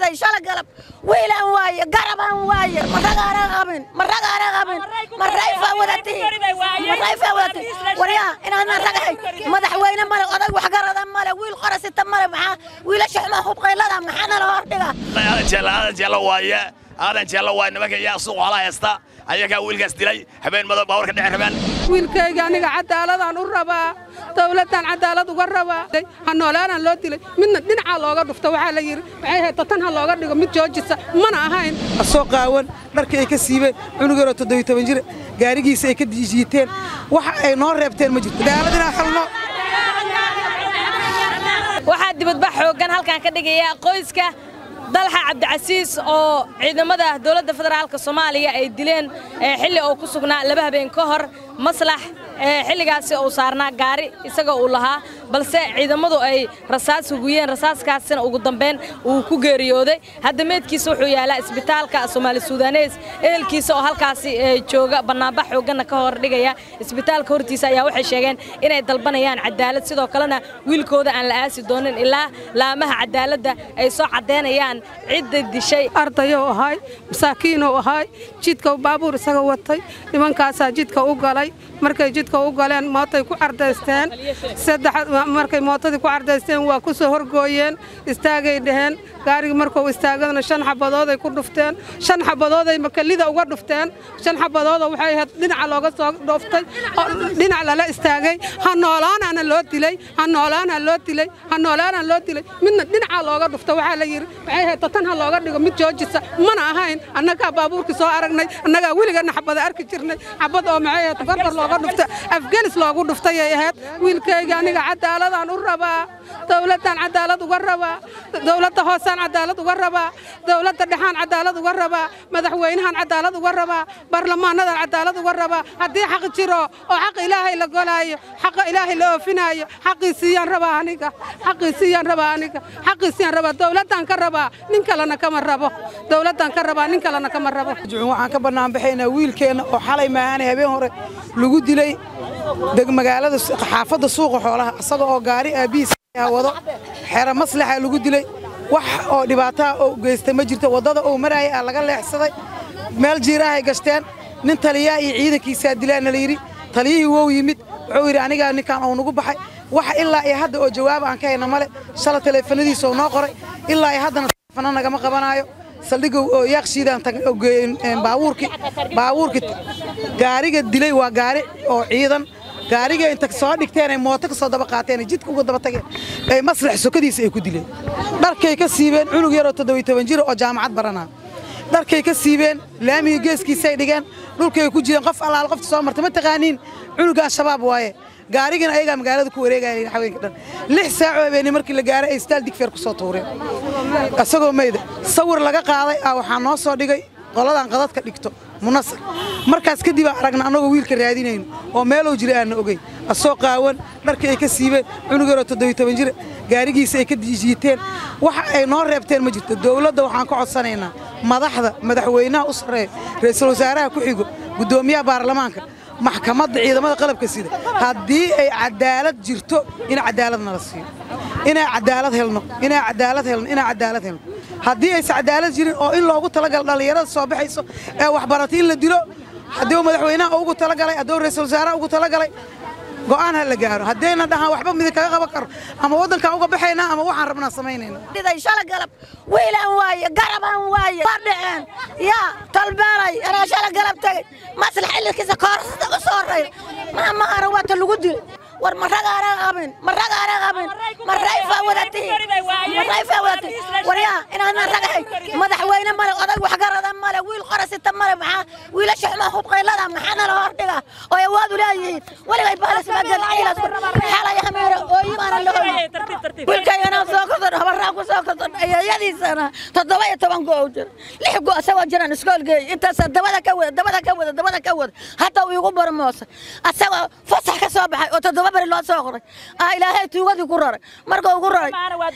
dhiday shala galab wiilaan waaye garabaan waaye ma ragaana qabin ma ragaana qabin ma rayfaa wadatiin ma rayfaa wadatiin waryaa inaadna ragahay madaxweyne male oday waxgarada male wiil qorasita male maxaa wiilasha xumaa hubqaylada maxaa nala hordhiga aadan jeella aadan jeella waaye aadan jeella waaye nimanka yaa suuq xoolaha haysta ayagaa wiilkaas dilay habeen madow baawarka dhece rabaan wiilkayga aniga cadaaladaan u rabaa dawladdan cadaalad uga rabaa ha noolaanaan loo dilay midna dhinacaa looga dhufto waxaa la yidhi waxay ahayd tatan ha looga dhigo mid joojisa mana ahayn soo qaawan dharkii ay ka siibeen cunug yaroo toddobiy toban jir gaarigiisa ay ka jiiteen waxa ay noo reebteen ma jirto cadaalad inaan helno waxaa dibadbax xooggan halkan ka dhigaya qoyska dalxa cabdicasiis oo ciidamada dowladda federaalka soomaaliya ay dileen xilli uu ku sugnaa laba habeen ka hor maslax xilligaasi uu saarnaa gaari isagoo uu lahaa balse ciidamadu ay rasaas huguyeen rasaaskaasina ugu dambayn uu ku geeriyooday hadda meedkiisa wuxuu yaalaa isbitaalka soomaali suudaneys ehelkiisa oo halkaasi jooga bannaanbax xoogganna ka hor dhigaya isbitaalka hortiisa ayaa waxay sheegeen inay dalbanayaan cadaalad sidoo kalena wiilkooda aan la aasi doonin ilaa laamaha cadaaladda ay soo caddaynayaan cidda dishay ardayou ahay masaakiinuu ahay jidka baabuur isaga watay nimankaasaa jidka u galay markay jidka u galeen mootay ku cardaysteen markay mootadii ku cardaysteen waa ku soo horgooyeen istaagay dhaheen gaarigii markuu istaagadana shan xabadooday ku dhufteen shan xabadooday makalida uga dhufteen shan xabadooda waxay ahayd dhinaca looga soo dhooftay dhinac lala istaagay ha noolaanaana loo dilay ha noolaana loo dilay ha noolaana loo dilay midna dhinaca looga dhufta waxaa la yidhi waxay ahayd tatan ha looga dhigo mid joojisa mana ahayn annagaa baabuurkii soo aragnay annagaa weligana xabada arki jirnay xabad oo maxay ahayd gorgor looga dhufta afgelis loogu dhuftayay ahayd wiilkayga aniga cadaaladaan u rabaa dawladdan cadaalad uga rabaa dawladda hoosaan cadaalad uga rabaa dawladda dhexaan cadaalad uga rabaa madaxweynahan cadaalad uga rabaa baarlamaanadan cadaalad uga rabaa haddii xaq jiro oo xaq ilaahay la golaayo xaqa ilaahay la oofinaayo xaqiisiiyaan rabaa aniga xaqiisiiyaan rabaa aniga xaqiisiyaan rabaa dawladdan ka rabaa nin kalena kama rabo dawladdan ka rabaa nin kalena kama rabo waxaan ka bannaanbaxaynaa wiilkeenna oo xalay maahaanay habeen hore lagu dilay magaalada xaafadda suuqa xoolaha isaga oo gaari aabbihiis wado xero maslaxa lagu dilay wax oo dhibaataha oo geystay ma jirto waddada uu maraayay aa laga leexsaday meel jiiraahay gashteen nin taliyaa iyo ciidankiisaa dilaana la yidhi taliyihii wou yimid wuxuu yidhi anigaa ninkan oo nugu baxay wax ilaa iyo hadda oo jawaab aan ka hayna male shala taleefanadiisa oo noo qoray ilaa iyo haddana taleefana nagama qabanaayo saldhigga oo yaaqshiidaan geeyeen baabuurkii baabuurkii gaariga dilay waa gaari oo ciidan gaariga inta soo dhigteen ay mooto ka soo daba qaateen ay jidka uga daba tageen ay maslax sokadiisa ay ku dileen dharkay ka siibeen cunug yaroo toddobiy toban jir oo jaamacad baranaa dharkay ka siibeen laamiga geeskiisay dhigeen dhulkay ku jireen qof allaal qofta soo marta ma taqaaniin cunugaan shabaab waaye gaarigana ayagaa magaalada ku wareegaya haweenka dhan lix saaco habeenii markii la gaaray ay istaal digfeer ku soo tuureen isagoo mayda sawir laga qaaday ah waxaa noo soo dhigay qoladan qadadka dhigto munasar markaas kadib aan aragna annagoo wiilka raadinayno oo meelow jira aanna ogeyn asoo qaawan dharkii ay ka siibeen cunug yaroo toddobiy toban jir gaarigiisa ay ka jiiteen waxa ay noo reebteen ma jirto dawladda waxaan ka codsanaynaa madaxda madaxweynaha u sarreeya ra'iisul wasaaraha ku xigo guddoomiyaha baarlamaanka maxkamadda ciidamada qalabka sida haddii ay cadaalad jirto in cadaalad nala siiyo inay cadaalad helno inay cadaalad helno inay cadaalad helno haddii aysa cadaalad jirin oo in loogu talagalo dhallinyarada soo baxayso ee waxbaratay in la dilo haddii uu madaxweynaha ugu talagalay haddii uu ra'iisul wasaaraha ugu talagalay go'aan ha la gaaro haddayna dhahaan waxba midin kaga qaban karo ama waddankaan uga baxaynaa ama waxaan rabnaa samaynayna dhiday shala galab wiilaan waaye garabaan waaye waa dhaceen yaa talbeelay anaa shala galab tegey maslax xillikiisa koorsada u soo horreeya maa ma ara waata lagu dilay war ma ragaana qabin ma ragaana qabin ma rayfaa wadatiin ma rayfaa wadatiin waryaa inaadna ragahay madaxweyne male oday waxgarada male wiil qorasita male maxaa wiilasha xumaa hubqaylada maxaa nala hordhiga oo awaad u leeyihiin weligay baalis magalciilas xalay hamiira ooyimaana la hoyi wiilkaygana soo kordan habaraa ku soo kordan ayayadiisana toddoba iyo toban go jira lix go asagoo jiraan iskoolgeey intaasa dabada ka wada dabada ka wada dabada ka wada hadda uu igu barmoosay asagoo fasax ka soo baxay oo toddoba beri loo soo qoray ah ilaahay tuugadii ku raray marka ugu raray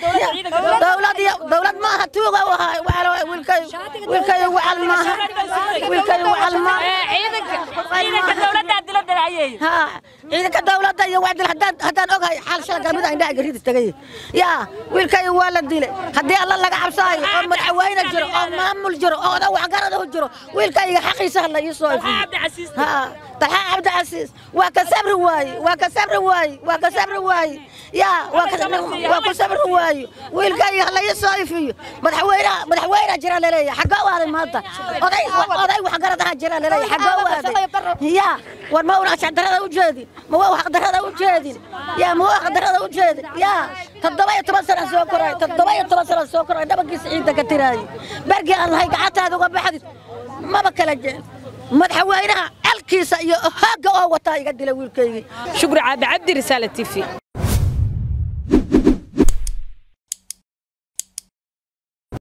dowlad dowlad maaha tuuga u ahaa waxa wiilkay wiilkay wacal maaha wiilkay wacal maaha ciidanka dowladda dilada hayay ha ciidanka dowladda iyo waa dil haddaan haddaan ogahay xal shala galmida indhaha garida tagay yaa wiilkay waa la dilay haddii alla laga cabsaayo oo madaxweyne madaxweyne jiro oo maamul jiro oo oda waxgarada u jiro wiilkayga xaqiisa hala ii soo ifiyo ها طلحة عبد العزيز وكسبر واي وكسبر واي وكسبر واي يا وكسبر واي ويلقى الله يصايفي مدحوينا مدحوينا جرى لي حقا هذا ما انت oday oday wax garadaha jira leeyahay xagga u aaday ya war ma una darada u jeedin ma waa wax darada u jeedin ya ma wax darada u jeedin ya toddoba iyo toban sano soo koray toddoba iyo toban sano soo koray dhabankiisa ciidda ka tiraayay barkii aan lahay gacantaada uga baxdid maba kala jeed madaxweynaha alkiisa iyo hooga oo wataa iga dila wiilkaygii shukri caabi cabdi risaale t v